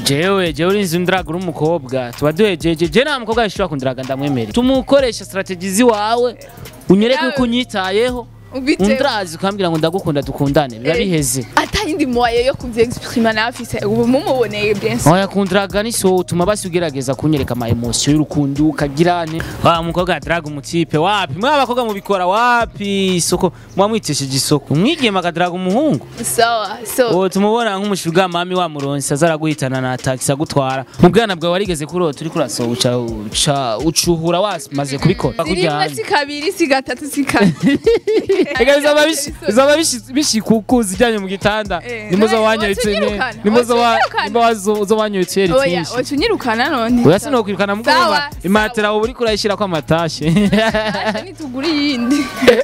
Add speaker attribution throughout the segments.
Speaker 1: jewe jewe urinzi undiraga uri umukobwa tuba duhejeje je nta mukobwa yashobora kundiraga ndamwemerera tumukoresha strategy ziwawe unyereke
Speaker 2: Yawe.
Speaker 1: uko unyitayeho
Speaker 2: Ubitewe.
Speaker 1: undirazi ukambwira ngo ndagukunda dukundane biba
Speaker 2: Eh.
Speaker 1: biheze
Speaker 2: atayindi moye yo kuvyexprima nafise ubu mumuboneye bien sûr
Speaker 1: oya kundiraga niso utuma basi ugerageza kunyereka ama emotion y'urukundo ukagirane wa mukobwa adraga umutipe wapi mwa abakobwa mubikora wapi isoko mwamwitesheje isoko umwigema akadraga umuhungu
Speaker 2: sawa so
Speaker 1: uwo tumubona nk'umushuga mami wa muronsi aza araguhitana na taxi agutwara mu bwana bwawe warigeze kurota uri kurasohoka uca uca ucuhura wamaze kubikora
Speaker 2: si rimwe si kabiri si gatatu si kane
Speaker 1: Ega bizaba bishi- bizaba bishi- bishikuku zijyanye mu gitanda
Speaker 2: Eh,
Speaker 1: nimbo zo
Speaker 2: none
Speaker 1: wanyoyetse
Speaker 2: watunyirukana,
Speaker 1: nimbo zo wa-
Speaker 2: watunyirukana.
Speaker 1: nimbo wazo- zo wanyoyetse yeri
Speaker 2: oya
Speaker 1: twinshi
Speaker 2: oca unyirukana none
Speaker 1: oya sinokwirukana mugomba
Speaker 2: Sawa,
Speaker 1: imatera uba uriko urayishyirako amatashe
Speaker 2: Acha nitugure iyindi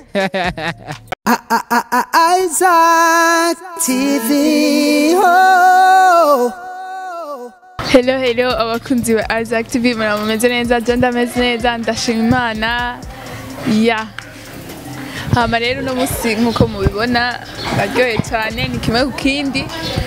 Speaker 3: Isaac TV. Oh.
Speaker 2: hello hello abakunzi ba Isaac TV murameze neza je ndameze neza ndashima imana ya hama rero uno musi nkuko mubibona baryoye cyane ni kimwe ku kindi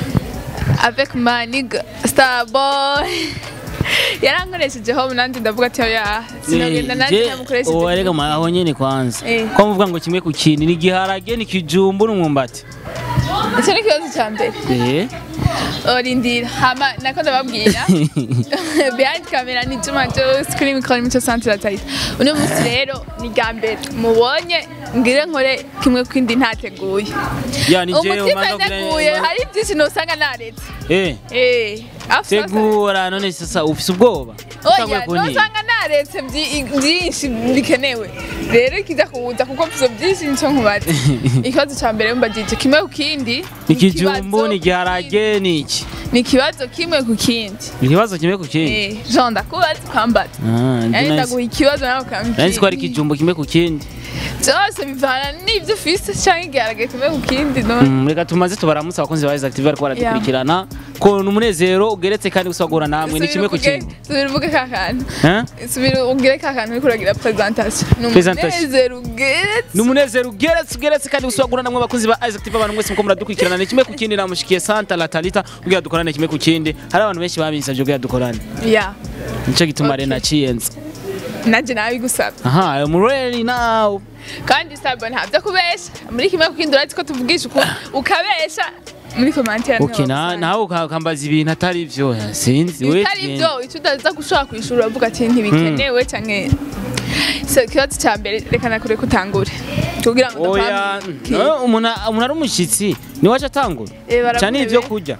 Speaker 2: avec manig starboy yarankoreshejeho nanjye ndavuga ati oya sinogenda nanjye namukoresheje
Speaker 1: warega aho nyene kwanza
Speaker 2: Eh.
Speaker 1: ko muvuga ngo kimwe ku kindi ni igiharage ni ikijumbu n'umwumbati
Speaker 2: icyo ni ikibazo cya mbere
Speaker 1: Eh.
Speaker 2: orindira hama nako ndababwira behind camera ni Juma Jose kuri mikoro n'imico centre Taita uno munsi rero ni bwa mbere mubonye ngire nkore kimwe kwindi ntateguye
Speaker 1: ya ni jewe
Speaker 2: umutima
Speaker 1: umanza
Speaker 2: nteguye hari byinshi nosanga naretse
Speaker 1: eh
Speaker 2: eh after
Speaker 1: tegura none sasa ufise ubwoba Utanguye
Speaker 2: oya
Speaker 1: kuntinya.
Speaker 2: nosanga naretse byi- byinshi bikenewe rero ikiza kuza kuko mfise byinshi nico nkubaza ikibazo ca mbere mbajije kimwe ku kindi
Speaker 1: ni ikijumbu
Speaker 2: ikibazo
Speaker 1: ni igiharage ni iki
Speaker 2: ni ikibazo kimwe ku kindi
Speaker 1: ikibazo kimwe ku kindi
Speaker 2: Eh, Jean ndakubaza ukambaza
Speaker 1: Ah, ndi
Speaker 2: yani
Speaker 1: nice.
Speaker 2: ndaguha ikibazo nawe ukambwira
Speaker 1: nari ko ari ikijumbu kimwe ku kindi
Speaker 2: byose bivana n'ibyo ufise cyangwa igiharage kimwe ku kindi none
Speaker 1: Mm, reka tumaze tubaramutse abakunzi ba Isaac TV bariko baradukurikirana ko ni umunezero ugeretse kandi gusagura namwe ni kimwe ku kindi
Speaker 2: subira uvuge ka kantu
Speaker 1: Eh?
Speaker 2: subira ubwire ka kantu uriko uragira presentation ni
Speaker 1: Presentation.
Speaker 2: umunezero ugeretse
Speaker 1: ni umunezero ugeretse ugeretse kandi gusagura namwe abakunzi ba Isaac TV abantu mwese muko muradukurikirana ni kimwe ku kindi namushikiye Santa La Talita kugira dukorane kimwe ku kindi hari abantu benshi babinsavye kugira dukorane
Speaker 2: ya
Speaker 1: nico gituma
Speaker 2: Okay.
Speaker 1: rero naciyenze
Speaker 2: nanjye nabigusaba
Speaker 1: aha I'm ready now
Speaker 2: kandi sabo ntabyo kubesha muri kimwe ku kindi urazi ko tuvugisha uko ukabesha muri commentaire
Speaker 1: okay na nawe uka- ukambaza ibintu atari vyo sinzi we
Speaker 2: bitari byo icyo utaza gushobora kwishura uravuga ati ntibikenewe cyangwa so ikibazo cya mbere reka nakure kutangure kugira ngo
Speaker 1: oya
Speaker 2: ndakwambike.
Speaker 1: eh, umuntu umuntu ari umushitsi niwe aca atangura
Speaker 2: Eh, baramuhebe.
Speaker 1: cyane ibyo kurya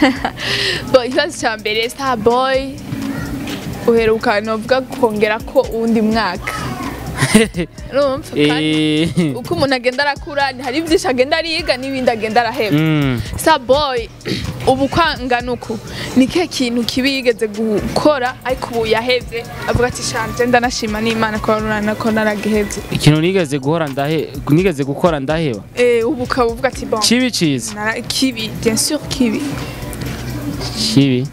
Speaker 2: Bo, ikibazo cya mbere starboy uheruka novuga kongera ko uwundi mwaka urumva kandi
Speaker 1: Eh,
Speaker 2: uko umuntu agenda arakura hari byinshi agenda ariga n'ibindi agenda araheba
Speaker 1: mm.
Speaker 2: starboy ubu kwangana uku ni ke kintu kibi yigeze gukora ariko ubu yahevye avuga ati shanje ndanashima n'imana ko runana ko naragihevye
Speaker 1: ikintu nigeze guhora ndahe nigeze gukora ndaheba
Speaker 2: eh ubu ukaba uvuga ati bon
Speaker 1: kibi ciza
Speaker 2: nara- kibi bien sûr kibi
Speaker 1: kibi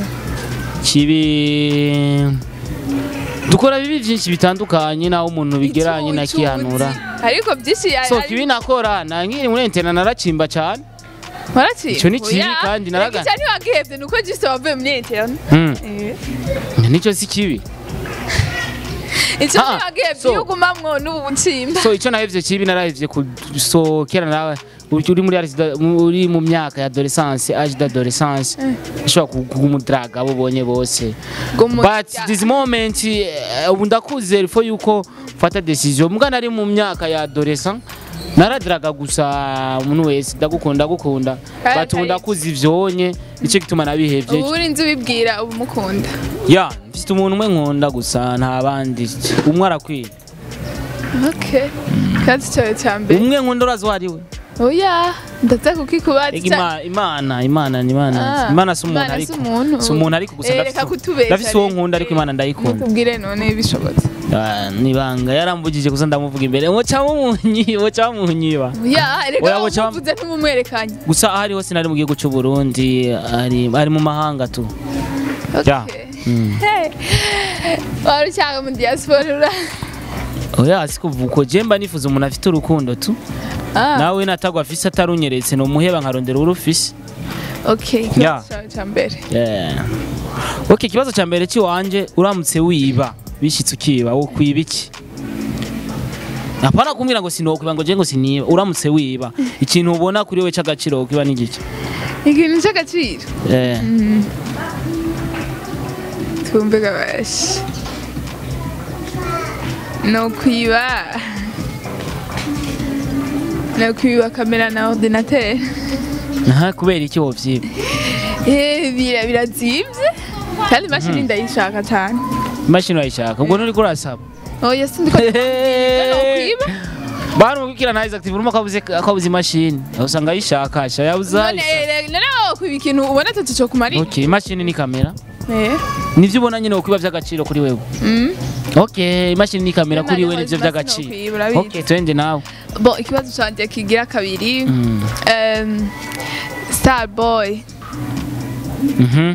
Speaker 1: kibi dukora bibi byinshi bitandukanye naho umuntu bigeranye na
Speaker 2: Icuzi.
Speaker 1: kihanura
Speaker 2: ariko byinshi ya-
Speaker 1: so
Speaker 2: ari-
Speaker 1: kibi nakora na nkiri muri internet naracimba cyane
Speaker 2: Warati?
Speaker 1: Ico ni kibi
Speaker 2: Oya,
Speaker 1: kandi naraga-
Speaker 2: Ego cyane wagihevye nuko juste wavuye muri internet.
Speaker 1: Mm.
Speaker 2: Eh.
Speaker 1: nicyo si kibi
Speaker 2: Ico
Speaker 1: Ah,
Speaker 2: ni wagihevye
Speaker 1: so-
Speaker 2: iyo ugumamwo n'ubu bucimba.
Speaker 1: so icyo nahevye kibi narahevye kusohokera nawe uri muri arisi- uri mu myaka ya adolescence age d'adolescence ushobora kugumudraga abo ubonye bose
Speaker 2: Gumu-
Speaker 1: but this moment eh, ubu ndakuze ifo yuko mfata decision mbwa nari mu myaka ya adolescent naradiraga gusa umuntu wese ndagukunda ndagukunda
Speaker 2: Kandi
Speaker 1: but ubu
Speaker 2: atari-
Speaker 1: ndakuze ivyonye nicyo gituma nabihevye
Speaker 2: Ubu uri nzi ubibwira ubu mukunda.
Speaker 1: ya mfite umuntu umwe nkunda gusa nta bandi umwe arakwiye
Speaker 2: Okay. Kandi cyawe cya mbere.
Speaker 1: umwe nkunda urazi uwo ari we
Speaker 2: Oya, ndaza kukikubaza.
Speaker 1: Ega Ima- imana imana ni imana
Speaker 2: Ah,
Speaker 1: imana si umuntu
Speaker 2: Imana
Speaker 1: ariko
Speaker 2: si umuntu.
Speaker 1: si umuntu ariko gusa
Speaker 2: Eh,
Speaker 1: ndafise
Speaker 2: reka
Speaker 1: uwo-
Speaker 2: kutubesha
Speaker 1: ndafise uwo
Speaker 2: rero.
Speaker 1: nkunda ariko imana ndayikunda
Speaker 2: Mutubwire none bishobotse.
Speaker 1: Ah, nibanga yaramvugije gusa ndamuvuga imbere woca mumunyi woca munyiba
Speaker 2: Oya, reka
Speaker 1: Oya, boca-
Speaker 2: wamuvuze ntumumwerekanye.
Speaker 1: gusa aho ari hose nari mu gihugu cy'u Burundi ari ari mu mahanga tu Ya.
Speaker 2: Okay.
Speaker 1: Mm.
Speaker 2: Hey. Wari ucyanga mu diaspora ura.
Speaker 1: oya sikuva uko je mba nifuza umuntu afite urukundo tu
Speaker 2: Ah.
Speaker 1: nawe natagwa afise atarunyeretse no muheba nkarondera urufise
Speaker 2: okay
Speaker 1: Yeah.
Speaker 2: ikibazo cyawe cya mbere
Speaker 1: Yeah. Okay, ikibazo cya mbere cy'iwanje uramutse wiba bishitse ukiba wo kwiba iki Apana kumbwira ngo sinokwiba ngo je ngo siniba uramutse wiba ikintu ubona kuri we c'agaciro kiba n'igiki
Speaker 2: ikintu cy'agaciro
Speaker 1: Eh.
Speaker 2: twumve gabashi ni ukwiba ni ukwiba kamera na ordinateur
Speaker 1: Aha kubera iki wovyiba
Speaker 2: Eh, bira birazimvye kandi imashini ndayishaka cyane
Speaker 1: imashini urayishaka ubwo nuri kurasaba
Speaker 2: oya sindiko nokwiba
Speaker 1: Bana mubikira na Isaac urimo kabuze kabuze imashini usanga ayishaka sha yabuze
Speaker 2: none eh, none wokwiba ikintu ubona atatu cyo kumarira
Speaker 1: Okay, imashini ni kamera
Speaker 2: Eh,
Speaker 1: nivyo ubona nyine ukwiba vy'agaciro kuri wewe
Speaker 2: mm.
Speaker 1: Okay, imashini ni kamera kuri wewe
Speaker 2: None
Speaker 1: nivyo
Speaker 2: basi
Speaker 1: vy'agaciro
Speaker 2: nokwiba, urabizi.
Speaker 1: Okay, twende nawe
Speaker 2: bon ikibazo cyanjye kigira kabiri
Speaker 1: Mm.
Speaker 2: um, starboy
Speaker 1: Mhm.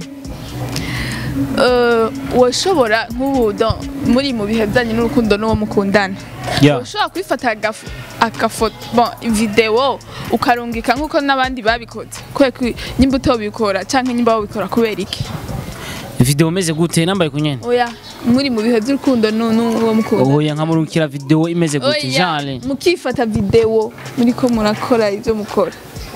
Speaker 2: uh, washobora nk'ubu don- muri mu bihe byanyu n'urukundo n'uwo mukundana
Speaker 1: Yeah.
Speaker 2: ushobora kwifata agaf- agafoto bon video ukarungika nk'uko n'abandi babikoze kubera ko nyimba utobikora cyangwa nyimba wabikora kubera iki
Speaker 1: video imeze gute nambaye kunyene
Speaker 2: oya muri mu bihe by'urukundo n'u- n'uwo mukundana
Speaker 1: oya nkamurukira video imeze gute
Speaker 2: Oya,
Speaker 1: genre
Speaker 2: mukifata video muriko murakora ibyo mukora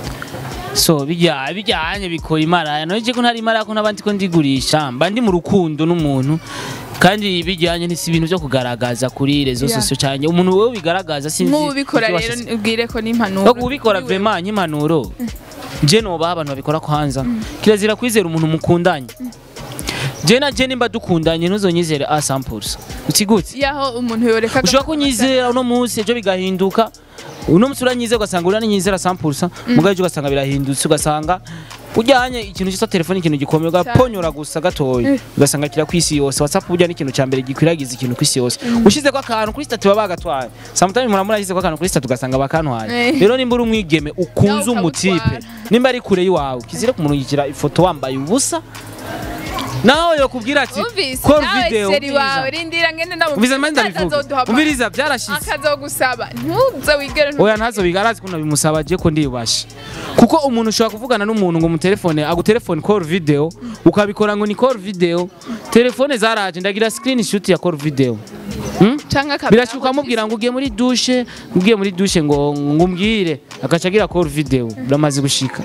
Speaker 1: so bijya bijyanye bikora imara noje ko ntari imara ko n'abandi ko ndigurisha mba ndi mu rukundo n'umuntu kandi bijyanye n'isi ibintu byo kugaragaza kuri rezo
Speaker 2: Yeah.
Speaker 1: sosio cyane umuntu wewe bigaragaza sinzi
Speaker 2: nk'ubu ubikora
Speaker 1: ivyo
Speaker 2: rero
Speaker 1: washyize-
Speaker 2: ubwire ko n'impanuro
Speaker 1: no kubikora vraiment nk'impanuro je noba abantu babikora kwanza kirazira kwizera umuntu mukundanye je na je nimba dukundanye ntuzonyizere a samples utigute
Speaker 2: yaho umuntu yoreka
Speaker 1: ushobora kunyizera uno munsi ejo bigahinduka uno munsi uranyizera ugasanga uranyizera sampulsa mugabo ejo ugasanga birahindutse ugasanga ujyanye ikintu cyitwa telefone ikintu gikomeye ugaponyora gusa gatoya ugasanga kira ku isi yose whatsapp burya ni ikintu cya mbere gikwiragiza ikintu ku isi yose ushize ko akantu kuri stati baba bagatwaye sometimes muramura yashyize ko akantu kuri stati ugasanga bakantwaye
Speaker 2: Eh.
Speaker 1: rero nimba uri umwigeme ukunze
Speaker 2: Nawe
Speaker 1: umutipe
Speaker 2: ukabutwara.
Speaker 1: nimba ari kure y'iwawe kizire kumurungikira ifoto wambaye ubusa nawe yokubwira ati
Speaker 2: umvise
Speaker 1: call
Speaker 2: nawe
Speaker 1: video
Speaker 2: seri
Speaker 1: umviriza."
Speaker 2: wawe rindira ngende ndamubwira
Speaker 1: umviriza manje ndabivuga
Speaker 2: azoduha
Speaker 1: umviriza byarashitse
Speaker 2: akazogusaba ntuze wigere ntu-
Speaker 1: oya ntazo bigarazi kuno bimusaba je ko ndibashe kuko umuntu ushobora kuvugana n'umuntu ngo mutelefone agutelefone call video ukabikora ngo ni call video telefone zaraje ndagira screenshot ya call video hmm?
Speaker 2: canke akabera
Speaker 1: birashuka amubwira ngo ugiye muri dushe ugiye muri dushe ngo ngo umbwire agaca agira call video biramaze gushika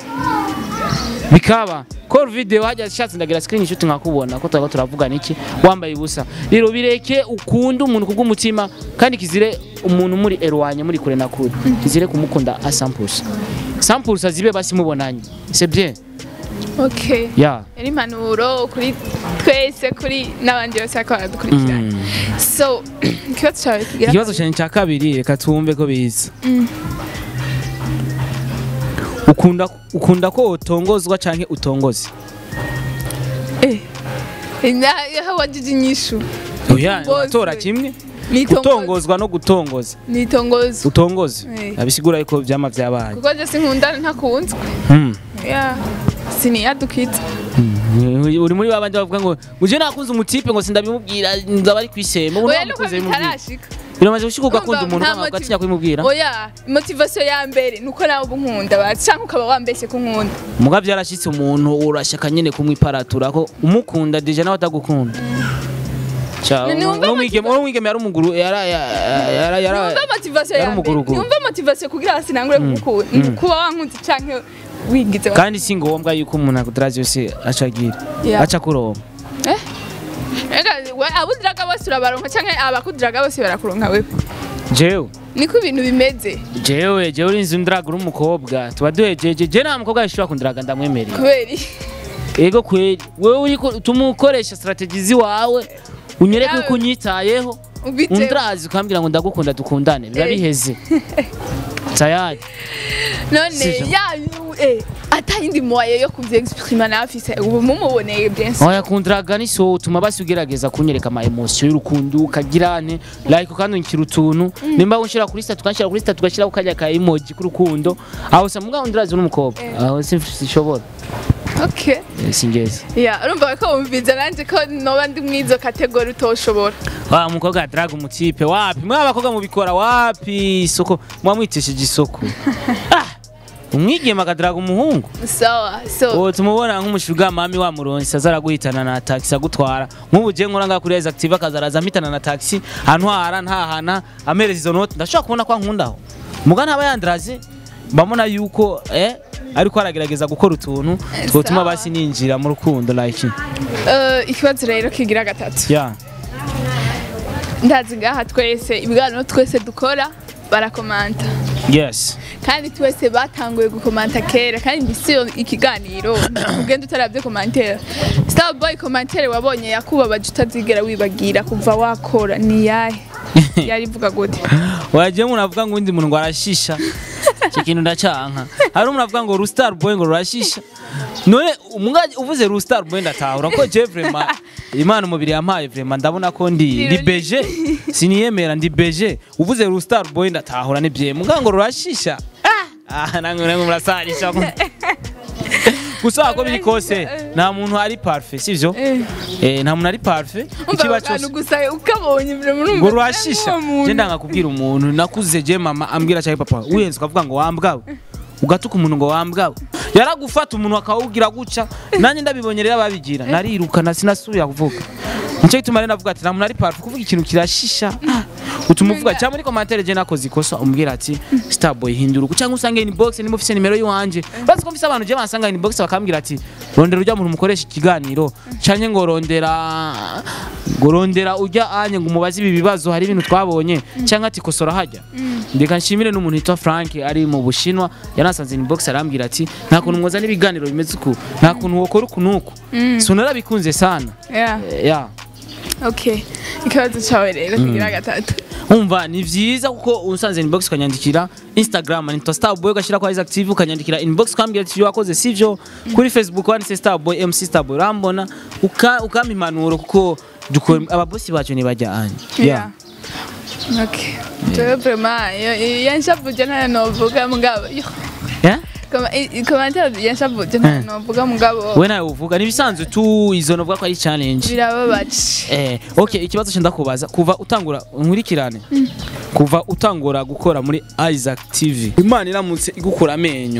Speaker 1: bikaba call video hajya ashatse ndagira screenshot nkakubona ko twaba turavugana iki wambaye ubusa rero bireke ukunde umuntu kubw'umutima kandi kizire umuntu muri erwanye muri kure na kure kizire kumukunda a samples samples zibe basi mubonanye c'est bien
Speaker 2: okay
Speaker 1: ya
Speaker 2: yari impanuro kuri twese kuri n'abandi bose bakaba baradukurikirana so ikibazo cyawe kigira
Speaker 1: ikibazo cyane cya kabiri reka twumve ko biza ukunda ukunda ko utongozwa canke utongoze
Speaker 2: eh na- yaho wajije inyishu
Speaker 1: oya
Speaker 2: Utongozwe.
Speaker 1: uratora kimwe
Speaker 2: Nitongoza.
Speaker 1: gutongozwa no gutongoza
Speaker 2: nitongoza
Speaker 1: utongoze
Speaker 2: Eh.
Speaker 1: abisigura yuko vyama vyabaye
Speaker 2: kuko je sinkunda ntakunzwe
Speaker 1: Hmm.
Speaker 2: ya siniyadukitse
Speaker 1: uri muri babandi bavuga ngo uje nakunze umutipe ngo sindabimubwira nzaba ari kwisema ubu
Speaker 2: oya nuko
Speaker 1: namukunze bimubwira
Speaker 2: bitarashika
Speaker 1: biramaze gushika ugakunda
Speaker 2: Urumva,
Speaker 1: umuntu
Speaker 2: nta
Speaker 1: ukanga
Speaker 2: motiv-
Speaker 1: ugatinya kubimubwira
Speaker 2: oya motivation ya mbere nuko nawe uba unkunda ba canke ukaba wambeshye ko unkunda
Speaker 1: muga vyarashitse umuntu urashaka nyene kumwiparatura ko umukunda deja nawe atagukunda Ca,
Speaker 2: Ni- numva
Speaker 1: n'umwigeme n'umwigeme yari umuguru yara yara yara yara
Speaker 2: numva motivation
Speaker 1: yari
Speaker 2: ya mbere
Speaker 1: umuguruguru.
Speaker 2: numva motivation kugira hasi nangure kugukunda kuba wankunze canke wigize wa-
Speaker 1: kandi si ngombwa yuko umuntu akudaraje yose acagira
Speaker 2: Yeah.
Speaker 1: aca kuronka
Speaker 2: Eh? Ega, we- abudiraga bose urabaronka canke abakudiraga bose barakuronka wewe
Speaker 1: jewe
Speaker 2: niko ibintu bimeze
Speaker 1: jewe jewe urinzi undiraga uri umukobwa tuba duhejeje je nta mukobwa yashobora kundiraga ndamwemerera
Speaker 2: kubera iki?
Speaker 1: ego kweli wewe uriko tumukoresha strategy ziwawe unyereke
Speaker 2: Yawe.
Speaker 1: ko unyitayeho
Speaker 2: Ubitewe.
Speaker 1: undirazi ukambwira ngo ndagukunda dukundane biba
Speaker 2: Eh.
Speaker 1: biheze tayari
Speaker 2: none
Speaker 1: Sivyo.
Speaker 2: yayu eh atayindi moye yo kuvyexprima nawe afise ubu mumuboneye bien sûr
Speaker 1: oya kundiraga ni so utuma basi ugerageza kunyereka ama emotion y'urukundo ukagirane like ukandungikira utuntu nimba unshira kuri statu ukanshira kuri statu ugashyiraho kajya ka emoji k'urukundo aho sa mbwa undirazi n'umukobwa aho sinshobora
Speaker 2: okay
Speaker 1: Eh, singeze
Speaker 2: ya urumva ko wumviza nanje ko noba ndi mwizo kategori utoshobora
Speaker 1: wa umukobwa adraga umutipe wapi mwa abakobwa mubikora wapi isoko mwamwitesheje isoko ah umwigeme akadaraga umuhungu
Speaker 2: sawa so
Speaker 1: uwo tumubona nk'umushuga mami wa muronsi aza araguhitana na taxi agutwara nk'ubu je nkora ngaha kuri Rise Active akazaraza ampitana na taxi antwara ntahana amereza izo note ndashobora kubona ko ankundaho muga ntaba yandaraze mbamona yuko eh ariko aragerageza gukora utuntu twotuma
Speaker 2: Sawa.
Speaker 1: basi ninjira mu rukundo like
Speaker 2: eh, ikibazo rero kigira gatatu
Speaker 1: yeah
Speaker 2: ndazi ngaha twese ibiganiro twese dukora barakomanta
Speaker 1: yes
Speaker 2: kandi twese batanguye gukomanta kera kandi mbisiyo ikiganiro ugenda utarabye komantere starboy komantere wabonye yakubabaje utazigera wibagira kuva wakora ni yahe yari ivuga gute
Speaker 1: wagiye umuntu avuga ngo undi muntu ngo arashisha icyo kintu ndacanka hari umuntu avuga ngo rustar boy ngo rurashisha none umwanya uvuze rustar boy ndatahura ko je vraiment imana umubiri yampaye vraiment ndabona ko ndi ndi beje siniyemera ndi beje uvuze rustar boy ndatahura ni bye muga ngo rurashisha ah nange nange murasarisha gusa ko biri kose nta muntu ari parfait sivyo
Speaker 2: Eh.
Speaker 1: eh nta muntu ari parfait
Speaker 2: umva
Speaker 1: ikiba
Speaker 2: akantu
Speaker 1: cyose
Speaker 2: gusa ukabonye mbere muri
Speaker 1: ngo rurashisha je ndanga kubwira umuntu nakuze je mama ambwira cyane papa wiyenze ukavuga ngo wambwawe ugatuka umuntu ngo wambwawe yaragufata umuntu akawugira guca nanjye ndabibonye rero ababigira narirukana sinasubira kuvuga nicyo gituma rero navuga ati nta muntu ari parfait kuvuga ikintu kirashisha ah, utuma uvuga cyangwa muri commentaire je nakoze ikosa umbwira ati starboy hindura uku cyangwa usange inbox niba ufise nimero yiwanje bazi ko mfise abantu je bansanga inbox bakambwira ati rondera urya muntu mukoresha ikiganiro canke ngo rondera ngo rondera urya anye ngo umubaze ibi bibazo hari ibintu twabonye cyangwa ati kosora hajya ndeka nshimire n'umuntu yitwa Frank ari mu Bushinwa yanasanze inbox arambwira ati nta kuntu mwoza n'ibiganiro bimeze uku nta kuntu wokora uku nuku so narabikunze sana
Speaker 2: yeah
Speaker 1: Eh, yeah.
Speaker 2: okay ikibazo cyawe rero kigira gatatu
Speaker 1: umva ni vyiza kuko usanze inbox ukanyandikira instagram nitwa starboy ugashyira kwa active ukanyandikira inbox ukambwira ati ibyo wakoze sivyo kuri facebook wanditse starboy mc starboy urambona uka- ukampa impanuro kuko dukora ababosi bacu ntibajya anye
Speaker 2: yeah okay jewe vraiment yanshavuje ntayo novuga mugabo yo
Speaker 1: Yeah?
Speaker 2: komantere yanshavuje ntayo novuga mugabo
Speaker 1: we nawe uvuga nibisanzwe tu izo novuga ko ari challenge
Speaker 2: birababaje
Speaker 1: Eh, okay ikibazo cyo ndakubaza kuva utangura nkurikirane kuva utangura gukora muri Isaac TV Imana iramutse igukura amenyo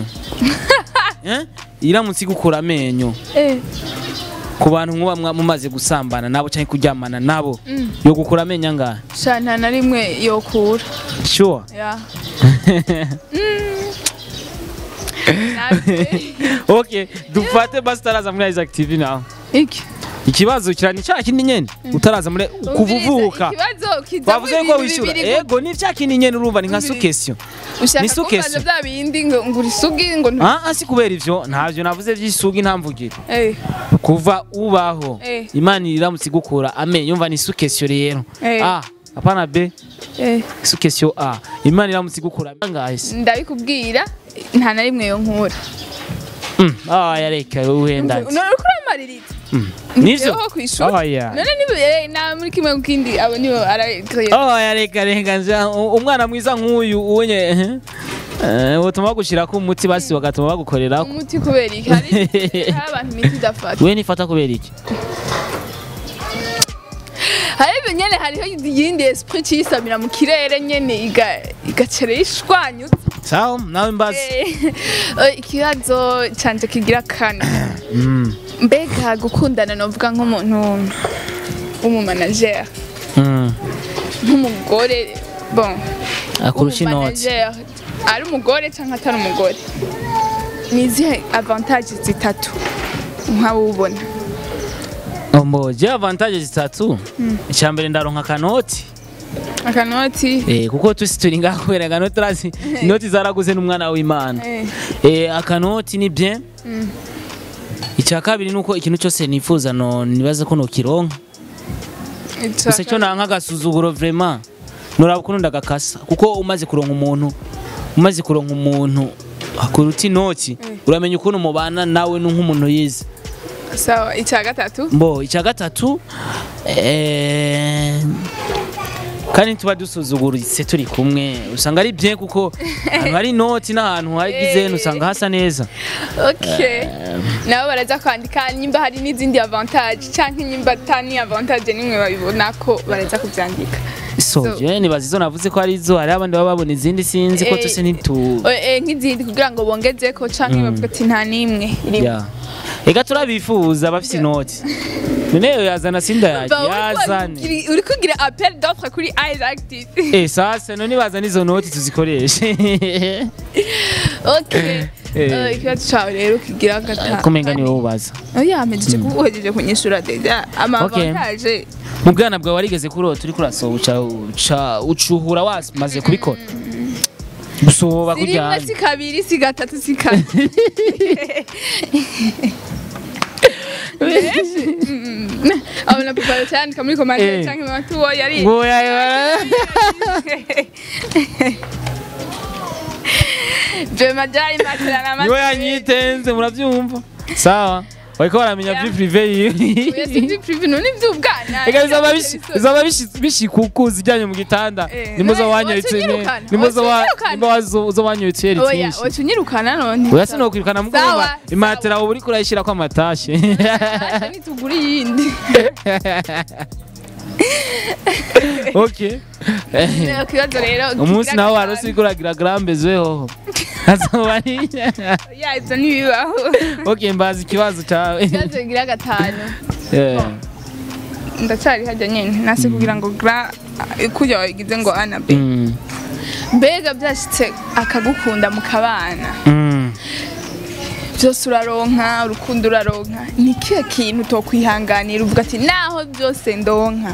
Speaker 1: eh iramutse igukura amenyo
Speaker 2: eh
Speaker 1: ku bantu muba mwa- mumaze gusambana nabo cyangwa kuryamana nabo yo gukura amenyo angahe
Speaker 2: sha nta na rimwe yokura
Speaker 1: sure
Speaker 2: yeah Natwe-
Speaker 1: okay dufate basi utaraza muri Isaac TV nawe
Speaker 2: iki
Speaker 1: ikibazo kirani cya kindi nyene utaraza muri kuvuvuka
Speaker 2: ikibazo kizamo
Speaker 1: bavuze ko
Speaker 2: ibintu
Speaker 1: wishyura
Speaker 2: bibiri
Speaker 1: ego ni cya kindi nyene urumva ni nka
Speaker 2: Bibiri.
Speaker 1: sukesio
Speaker 2: ushaka
Speaker 1: ni sukeso.
Speaker 2: kumbaza bya bindi ngo ngo urisugi ngo ntu-
Speaker 1: ah ah, si kubera ivyo ntavyo navuze vy'isugi ntamvugire
Speaker 2: eh
Speaker 1: kuva ubaho
Speaker 2: Eh.
Speaker 1: imana iramutse igukura amenyo umva ni sukesio rero
Speaker 2: Eh.
Speaker 1: ah apana b
Speaker 2: eh
Speaker 1: sukesio a imana iramutse igukura angahe se
Speaker 2: ndabikubwira nta na rimwe yo nkura
Speaker 1: Mm, ah yareka wenda
Speaker 2: none uriko uramaririza
Speaker 1: nivyo
Speaker 2: Nivyo ku ishuri
Speaker 1: oh yeah
Speaker 2: none niba eh, na muri kimwe mu kindi abo nibo arakreye
Speaker 1: oh yareka reka nja u- umwana mwiza nk'uyu ubonye eh, eh, butuma bagushirako umuti basi bagatuma bagukorerako
Speaker 2: umuti kubera iki hari hari abantu imiti idafata
Speaker 1: we nifata kubera iki
Speaker 2: hari nyene hariho iyindi esprit cisamira mu kirere nyene iga igacere ishwanyutse
Speaker 1: sawa nawe mbazi
Speaker 2: Eh, ikibazo canje kigira kane
Speaker 1: Mm,
Speaker 2: mbega gukundana novuga nk'umuntu w'umumanagere
Speaker 1: mm.
Speaker 2: nk'umugore bon
Speaker 1: akurusha inoti
Speaker 2: w'umumanagere ari umugore cyangwa atari umugore ni izihe avantage zitatu nk'abubona
Speaker 1: mbo je avantage zitatu icya mbere ndaronka akanoti
Speaker 2: akanoti
Speaker 1: Eh, kuko tusi turi ngaho kubera akanoti urazi inoti zaraguze n'umwana w'imana
Speaker 2: eh,
Speaker 1: Eh, akanoti ni bien icya kabiri ni uko ikintu cyose nifuza no nibaza ko nokironka
Speaker 2: ica
Speaker 1: gusa cyo nanka agasuzuguro vraiment nuraba ukuntu ndagakasa kuko umaze kuronka umuntu umaze kuronka umuntu kuruta inoti uramenya ukuntu mubana nawe ni nk'umuntu yize
Speaker 2: sawa icya gatatu
Speaker 1: mbo icya gatatu eh, kandi tuba dusuzuguritse turi kumwe usanga ari bien kuko ahantu hari inoti n'ahantu hagize usanga hasa neza
Speaker 2: okay nabo baraza kwandika nimba hari n'izindi avantage cyangwa nimba atani avantage nimwe babibona ko baraza kubyandika
Speaker 1: so
Speaker 2: So-
Speaker 1: je nibaza izo navuze ko ari izo hari abandi baba babona izindi sinzi ko
Speaker 2: Eh,
Speaker 1: tose nitu
Speaker 2: O- eh, nk'izindi kugira ngo bongezeko canke bavuga ati nta n'imwe irimo
Speaker 1: ya ega turabifuza bafise inoti none yo yazana sinda yaje
Speaker 2: Ba, uriko
Speaker 1: yazane
Speaker 2: uri- uri kugira appel d'offre kuri eyes active
Speaker 1: eh sasa none bazana izo noti tuzikoreshe
Speaker 2: okay
Speaker 1: Eh.
Speaker 2: Eh, ikibazo cawe rero kigira gatanu
Speaker 1: kumenga niwe ubaza
Speaker 2: oya mpejeje kuguhejeje kunyishura deja
Speaker 1: Okay.
Speaker 2: amavantaje
Speaker 1: mu bwana bwawe warigeze kurota uri kurasoba uca uca ucuhura wamaze kubikora gusoba
Speaker 2: si rimwe
Speaker 1: kujyanye
Speaker 2: si kabiri si gatatu si kane abona papa cyandika muri
Speaker 1: Eh.
Speaker 2: komande canke mu matuwo yari
Speaker 1: ngoya
Speaker 2: je majari materana
Speaker 1: niwe yanyitenze murabyumva sawa bariko baramenya
Speaker 2: Yeah.
Speaker 1: vyi prive yiwe
Speaker 2: Oya si privi none ivy'ubwana
Speaker 1: Ega bizaba bishi- bizaba bishi- bishikukuza ijyanye mu gitanda
Speaker 2: Eh,
Speaker 1: nimbo
Speaker 2: none
Speaker 1: zawanyuritse
Speaker 2: watunyirukana,
Speaker 1: nimbo zawa-
Speaker 2: watunyirukana.
Speaker 1: nimbo wazo- uzowanyuritse yeri
Speaker 2: oya
Speaker 1: twinshi
Speaker 2: wacunyirukana none
Speaker 1: oya sinokwirukana mugomba
Speaker 2: Sawa,
Speaker 1: imatera uba uriko urayishirako amatashe
Speaker 2: Acha nitugura iyindi
Speaker 1: okay
Speaker 2: ikibazo rero
Speaker 1: umunsi
Speaker 2: kigira
Speaker 1: nawe
Speaker 2: gatanu.
Speaker 1: warose uriko uragira grambezweho azoba ari
Speaker 2: ya ivyo ntibibaho
Speaker 1: okay mbaza ikibazo cawe
Speaker 2: ikibazo kigira gatanu
Speaker 1: Eh,
Speaker 2: ndacari hajya nyene nase kugira ngo gra kurya wagize ngo ana b
Speaker 1: mm,
Speaker 2: mbega byashitse akagukunda mukabana
Speaker 1: mm.
Speaker 2: byose uraronka urukundo uraronka ni kihe kintu utokwihanganira uvuga ati naho byose ndonka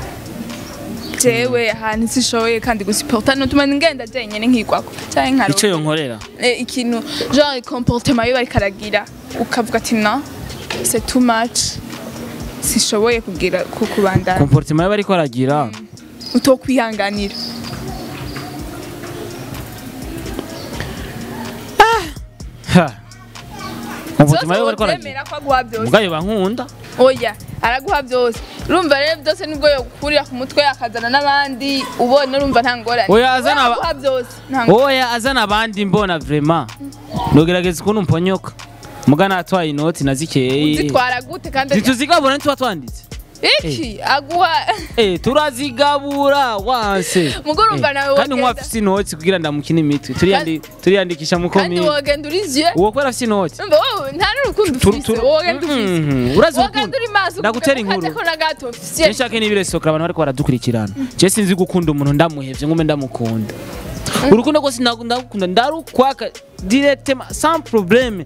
Speaker 2: jewe ahantu sishoboye kandi gusiporta nutuma ngenda jenyene nkigwako canke
Speaker 1: ico
Speaker 2: nkaronka
Speaker 1: yonkorera
Speaker 2: Eh, ikintu genre comportement yo bariko aragira ukavuga ati no c'est too much sishoboye kugira kukubandana
Speaker 1: comportement y'abariko aragira
Speaker 2: utokwihanganira
Speaker 1: Ha. comportement y'abariko aragira
Speaker 2: Zokwemera ko aguha byose
Speaker 1: mugayo bankunda
Speaker 2: oya araguha byose urumva rero byose nibwo yokurira ku mutwe akazana n'abandi ubona urumva nta ngorane
Speaker 1: Oya, azana aba-
Speaker 2: aguha byose nta ngorane
Speaker 1: oya azana abandi mbona vrema nogerageza ukuntu mponyoka muga natwaye inoti na zikeyi
Speaker 2: zitwara gute kandi
Speaker 1: ntituzigabura ntituba twanditse
Speaker 2: iki aguha
Speaker 1: Eh, turazigabura wanse
Speaker 2: Mugo urumva
Speaker 1: Eh,
Speaker 2: nawe
Speaker 1: kandi
Speaker 2: wogenda-
Speaker 1: nkuba afise inoti kugira ndamukine imitwe Turiyandi- turiyandikisha mu
Speaker 2: kandi
Speaker 1: komine
Speaker 2: wogenda uri je
Speaker 1: uwo kwera afise inoti
Speaker 2: urumva wowe nta n'urukundo
Speaker 1: Turu-
Speaker 2: ufise
Speaker 1: turu-
Speaker 2: wogenda ufise
Speaker 1: Mhm, urazi
Speaker 2: wogenda
Speaker 1: urukundo
Speaker 2: uri maso
Speaker 1: ndagutera inkuru
Speaker 2: ko na gato ufise
Speaker 1: nshake n'ibiresokera abantu bariko baradukurikirana je sinzi gukunda umuntu ndamuhevye ngume ndamukunda urukundo rwose ndagu- ndagukunda ndarukwaka directement sans problème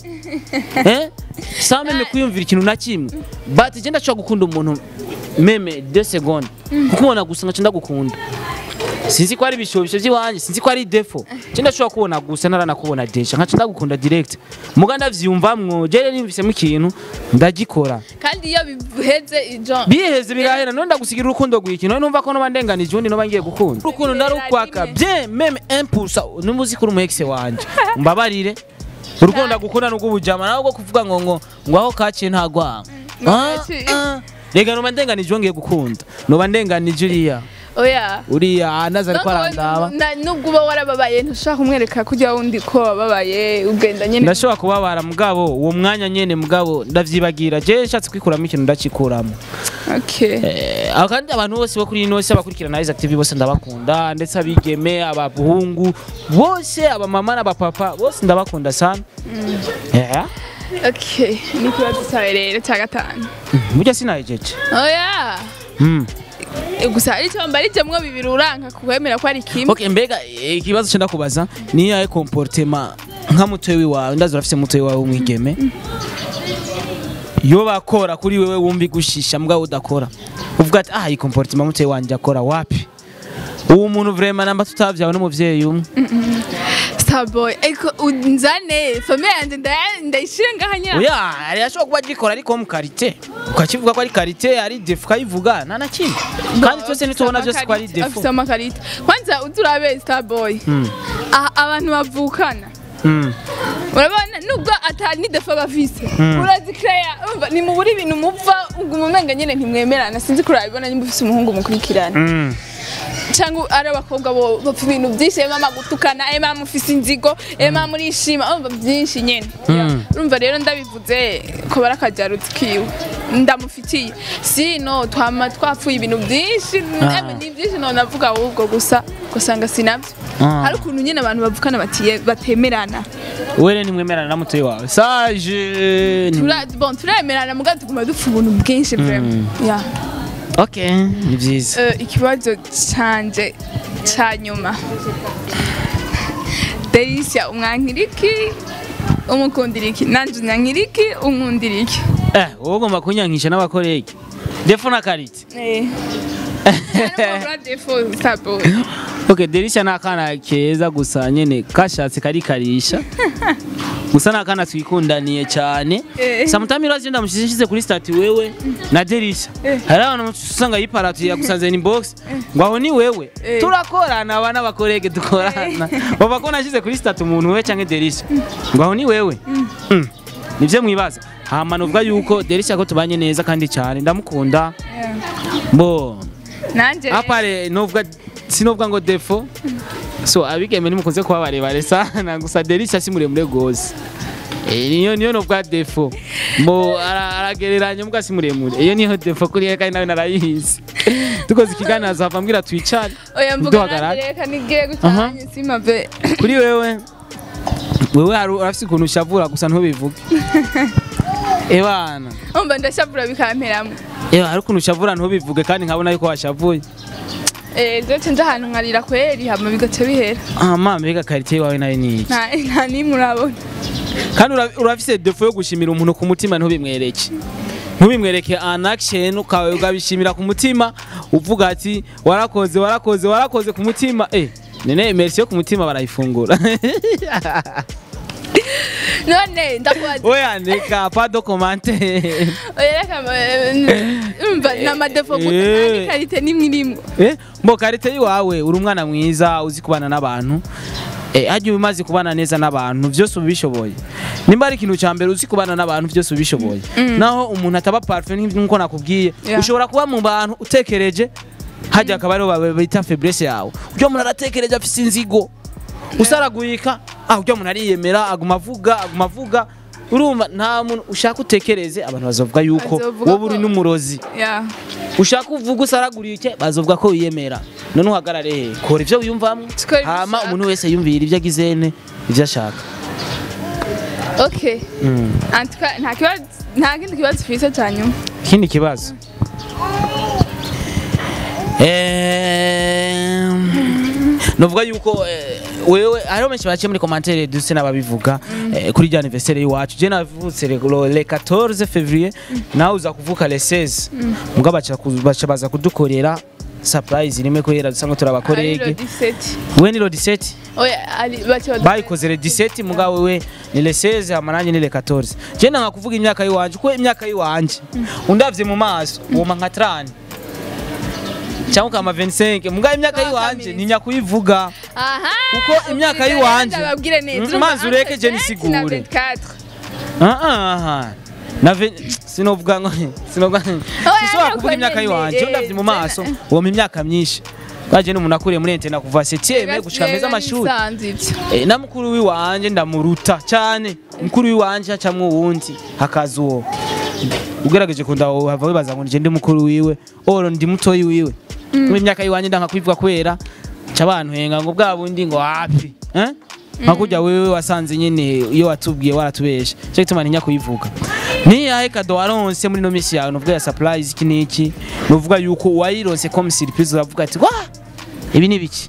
Speaker 1: eh sans meme kwiyumvira ikintu na kimwe but je ndashobora gukunda umuntu meme 2 secondes kuko ubona gusa ngaca ndagukunda sinzi ko ari ibishobisho by'iwanjye sinzi ko ari defo je ndashobora kubona gusa naranakubona deja nkaca ndagukunda direct muga ndavyumvamwo je nimvisemo ikintu ndagikora
Speaker 2: kandi iyo biheze ijo
Speaker 1: biheze birahera none ndagusigira urukundo rw'iki none numva ko noba ndenganije ubundi noba ngiye gukunda urukundo ndarukwaka bien meme impulsa numva uzi ko uri umu ex wanje mbabarire urukundo ndagukunda n'ubw'ubujama nawe bwo kuvuga ngo ngo ngo aho kaciye ntagwanga Ah,
Speaker 2: Ntaci.
Speaker 1: ah. rega noba ndenganije uwo ngiye gukunda noba ndenganije uriya
Speaker 2: oya
Speaker 1: uriya anaza ariko arandaba
Speaker 2: Na- nubwo uba warababaye ntushaka kumwereka kujya wundi ko wababaye ugenda nyene
Speaker 1: ndashobora kubabara mugabo uwo mwanya nyene mugabo ndavyibagira je nshatse kwikuramo ikintu ndacikuramo
Speaker 2: okay
Speaker 1: Eh, aho kandi abantu bose bo kuri ino si abakurikirana Isaac TV bose ndabakunda ndetse abigeme abahungu bose abamama n'abapapa bose ndabakunda sana yeah.
Speaker 2: okay ni ikibazo cyawe rero cya gatanu
Speaker 1: burya sinahejeje
Speaker 2: oya
Speaker 1: mm.
Speaker 2: gusa hari icyo mbarijemwo bibiri uranka kukwemera ko ari kimwe
Speaker 1: okay, mbega eh, ikibazo cyo ndakubaza ni yahe comportement nka mutoyi wawe ndazi urafise mutoyi wawe w'umwigeme yo bakora kuri wewe wumva igushisha mugabo udakora uvuga ati ah iyi comportement mutoyi wanje akora wapi uwo muntu vraiment namba tutavyawe n'umuvyeyi umwe
Speaker 2: starboy ariko unzane famiye yanjye ndaya- ndayishire ngaha nyira
Speaker 1: oya hari ashobora kuba agikora ariko mu karite ukakivuga ko ari karite ari defu ukayivuga nta na kimwe kandi twese ntitubona byose ko ari defu
Speaker 2: afite amakarita kwanza uturabe starboy aha abantu bavukana
Speaker 1: Mm.
Speaker 2: urabona nubwo atari ni defa bafise urazikeya urumva ni mu buri ibintu mupfa ubwo umumenga nyine ntimwemerana sinzi ko urabibona nimba ufise umuhungu mukurikirana
Speaker 1: Mm.
Speaker 2: cyangwa ari abakobwa bo bapfa ibintu byinshi ema gutukana ema mufise inzigo ema murishima urumva byinshi nyine
Speaker 1: Mm.
Speaker 2: urumva rero ndabivuze ko bari akajarutsi kiwe ndamufitiye sino twama twapfuye ibintu byinshi
Speaker 1: Ah.
Speaker 2: emwe ni byinshi none navuga ahubwo gusa ugasanga sinabyo
Speaker 1: Ah.
Speaker 2: hari ukuntu nyine abantu bavukana batiye batemerana
Speaker 1: were nimwemerana na mutoyi wawe sage ni-
Speaker 2: Tura- bon turemerana mugabo tuguma dupfa ubuntu bwinshi vraiment yeah.
Speaker 1: okay ni byiza
Speaker 2: Eh, ikibazo canje ca nyuma Delicia umwankira iki umukundira iki nanje unyankira iki unkundira iki
Speaker 1: eh wowe ugomba kunyankisha n'abakorege defo na karite okay derisha ni akana keza gusa nyene kashatse karikarisha gusa ni akana twikundaniye cyane
Speaker 2: Eh.
Speaker 1: samutami urazi ndamushize kuri stati wewe na derisha
Speaker 2: Eh.
Speaker 1: hari abantu usanga yiparatuye yagusanze ni box ngo aho ni wewe
Speaker 2: Eh.
Speaker 1: turakorana aba n'abakorege dukorana bava ko nashize kuri stati umuntu wewe canke derisha ngo aho ni wewe Mm. nivyo mwibaza hama nuvuga yuko derisha ko tubanye neza kandi cyane ndamukunda bo
Speaker 2: nanje
Speaker 1: apare novuga sinovuga ngo defo so abigeme nimukunze kuba barebare sana gusa derisha si muremure gose Eh, niyo niyo novuga defo mo ara- aragereranya mbwa si muremure iyo niyo defo kuri ye kandi nawe narayizi dukoze ikiganiro azava mbwira twicare
Speaker 2: oya mvuga
Speaker 1: duhagarare.
Speaker 2: nanje reka nigiye
Speaker 1: Aha.
Speaker 2: gutanya simave
Speaker 1: kuri wewe wewe hari urafise ukuntu ushavura gusa ntubivuge ebana
Speaker 2: umva ndashavura bikamperamwe
Speaker 1: ewa hari ukuntu ushavura ntubivuge kandi nkabona yuko washavuye
Speaker 2: eh nzoce nja ahantu nkarira kweri hama bigaca bihera
Speaker 1: ah mama mbega karite wawe nayo ni iki
Speaker 2: nta nta nimwe urabona
Speaker 1: kandi ura- urafise defo yo gushimira umuntu ku mutima ntubimwereke ntubimwereke an action ukawe ukabishimira ku mutima uvuga ati warakoze warakoze warakoze ku mutima eh nene merci yo ku mutima barayifungura
Speaker 2: none ndakubaza
Speaker 1: oya ndeka pas de commentaire
Speaker 2: oya reka eh, umva ni amadefo gusa
Speaker 1: Eh.
Speaker 2: nta n'ikarite nimwe irimwo
Speaker 1: eh mbo karite yiwawe uri umwana mwiza uzi kubana n'abantu eh hajya umaze kubana neza n'abantu byose ubishoboye nimba ari ikintu cya mbere uzi kubana n'abantu byose ubishoboye naho umuntu ataba parfait nk'uko nakubwiye
Speaker 2: Yeah.
Speaker 1: ushobora kuba mu bantu utekereje hajya akaba ariho babe- bita faiblesse yawe ujya umuntu aratekereje afise inzigo usaraguyika ah ujya umuntu ariyemera aguma avuga aguma avuga urumva nta muntu ushaka utekereze abantu bazovuga yuko
Speaker 2: Bazovuga
Speaker 1: wowe uri
Speaker 2: ko-
Speaker 1: n'umurozi
Speaker 2: ya
Speaker 1: ushaka uvuga usaragurike bazovuga ko wiyemera none uhagarare he kora ibyo wiyumvamo
Speaker 2: Tukora ibyo
Speaker 1: hama
Speaker 2: ushaka.
Speaker 1: umuntu wese yumvira ibyo agizene ibyo ashaka
Speaker 2: okay En tout cas, nta kibazo nta kindi kibazo ufise ca nyuma
Speaker 1: ikindi kibazo Ehm, novuga yuko eh, wewe hariho benshi baciye muri commentaire duse n'ababivuga eh, kuri rya anniversaire y'iwacu je navutse le le 14 février nawe uza kuvuka le 16 mbwa baca ku- baca baza kudukorera surprise rimwe kubera dusa ngo
Speaker 2: Ariro
Speaker 1: turabakorege
Speaker 2: 17
Speaker 1: we ni lo 17
Speaker 2: oya ari bace badu-
Speaker 1: bayikoze le 17 mugabo wewe ni le 16 hama nanjye ni le 14 je nanga kuvuga imyaka yiwanje kuko imyaka yiwanje undavye mu maso woma nka 30 cyangwa kama 25 mugabo imyaka
Speaker 2: Kama
Speaker 1: yiwanje
Speaker 2: kameze.
Speaker 1: ntinya kuyivuga
Speaker 2: aha
Speaker 1: kuko imyaka
Speaker 2: ubwire
Speaker 1: yiwanje-
Speaker 2: neza, babwire neza
Speaker 1: Mm,
Speaker 2: Urumva
Speaker 1: mazi ureke je
Speaker 2: entre 20 na
Speaker 1: nisigure.
Speaker 2: 24.
Speaker 1: ah ah na ve- sinovuga ngo sinovuga sishobora
Speaker 2: ariko
Speaker 1: kuvuga imyaka
Speaker 2: nyene,
Speaker 1: yiwanje
Speaker 2: eh,
Speaker 1: undavye mu maso
Speaker 2: tena-
Speaker 1: woma imyaka myinshi twaje n'umuntu akuriye muri entena kuva 7 gushika meza
Speaker 2: Rega
Speaker 1: amashuri
Speaker 2: nisanze ivyo.
Speaker 1: Eh, na mukuru wiwanje ndamuruta cyane mukuru wiwanje hacamwo uwundi hakaza uwo ugerageje kunda hava wibaza ngo nije ndi mukuru wiwe oro ndi mutoyi wiwe mu myaka yiwanje ndanka kwivuga kubera ca abantu henga ngo bwa bundi ngo hafi eh nkakurya wewe wasanze nyene iyo watubwiye waratubesha cyo gituma ntinya kuyivuga niyahe kado waronse muri no misi yawe nuvuga ya surprise iki niki nuvuga yuko wayironse comme surprise uravuga ati wa ibi ni biki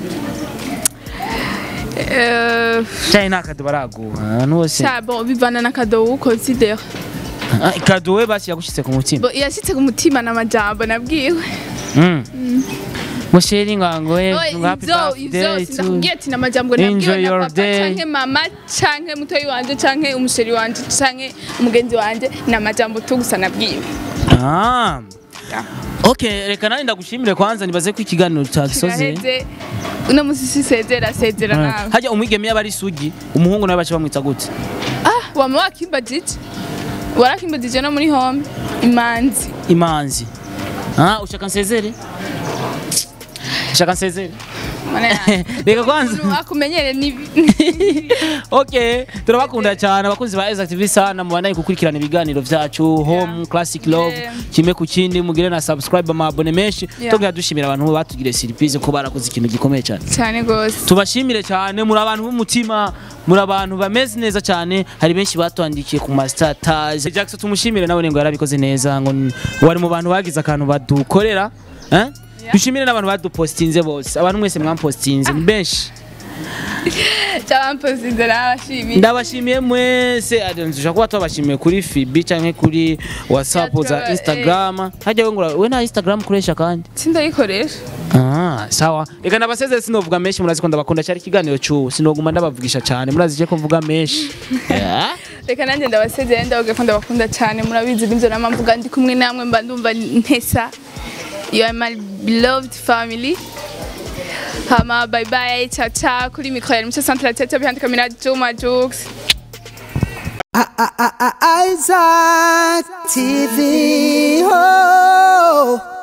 Speaker 2: Eh,
Speaker 1: cyane nta kado baraguha ahantu hose
Speaker 2: sha bon bivana na kado ukonsidera
Speaker 1: Ah, kado we basi yagushitse ku mutima
Speaker 2: Bo, yashitse ku mutima n'amajambo nabwiwe
Speaker 1: Mm. musheri ngango we
Speaker 2: Oya,
Speaker 1: ngo happy
Speaker 2: ivyo ivyo
Speaker 1: birthday to
Speaker 2: sindakubwiye ati n'amajambo
Speaker 1: Enjoy
Speaker 2: nabwiwe na
Speaker 1: your
Speaker 2: papa
Speaker 1: day.
Speaker 2: canke mama canke mutoyi wanje canke umusheri wanje canke umugenzi wanje n'amajambo tu gusa nabwiwe
Speaker 1: Ah. Okay, reka nani ndagushimire kwanza nibaze ko ikiganiro cyagisoze.
Speaker 2: kiraheze uno musi sisezera sezera
Speaker 1: Ah.
Speaker 2: nawe
Speaker 1: Hajya umwigeme yaba ari sugi, umuhungu nawe bace bamwita gute?
Speaker 2: ah wama wakimbajije warakimbajije no muri home imanzi
Speaker 1: Imanzi. Ah, ushaka nsezere? Ushaka nsezere?
Speaker 2: Mana yanjye.
Speaker 1: reka kwanza
Speaker 2: Umuntu akumenyere ni
Speaker 1: okay turabakunda cyane abakunzi ba Exact TV sana mubandanye gukurikirana ibiganiro vyacu home classic love
Speaker 2: Yeah.
Speaker 1: kimwe ku kindi mugire na subscribe amabone menshi
Speaker 2: Yeah.
Speaker 1: tugira dushimira abantu batugire surprise ko barakoze ikintu gikomeye cyane
Speaker 2: cyane gose
Speaker 1: tubashimire cyane muri abantu b'umutima muri abantu bameze neza cyane hari benshi batwandikiye ku mastatus Jackson tumushimire nawe ngo yarabikoze neza ngo n- wari mu bantu bagize akantu badukorera eh? dushimire n'abantu badupostinze bose abantu mwese mwampostinze ni benshi
Speaker 2: cyabampozinze nabashimiye
Speaker 1: ndabashimiye mwese dushobora kuba tubashimiye kuri fibi cyangwa kuri whatsapp
Speaker 2: Yeah,
Speaker 1: za
Speaker 2: tuba-
Speaker 1: instagram hajya we ngo we na instagram ukoresha kandi
Speaker 2: sindayikoresha
Speaker 1: Ah, sawa reka ndabasezere sinovuga menshi murazi ko ndabakunda cyari ikiganiro cy'ubu sinoguma ndabavugisha cyane murazi je ko mvuga menshi Yeah.
Speaker 2: reka nanjye ndabasezeye ndavuga ko ndabakunda cyane murabizi n'ibyo nama mvuga ndi kumwe namwe mba ndumva ntesa you are my beloved family hama bye bye ciao ciao kuri mikro ya Mucyo Centre Tete behind camera Juma Jux
Speaker 3: Isaac TV. Oh.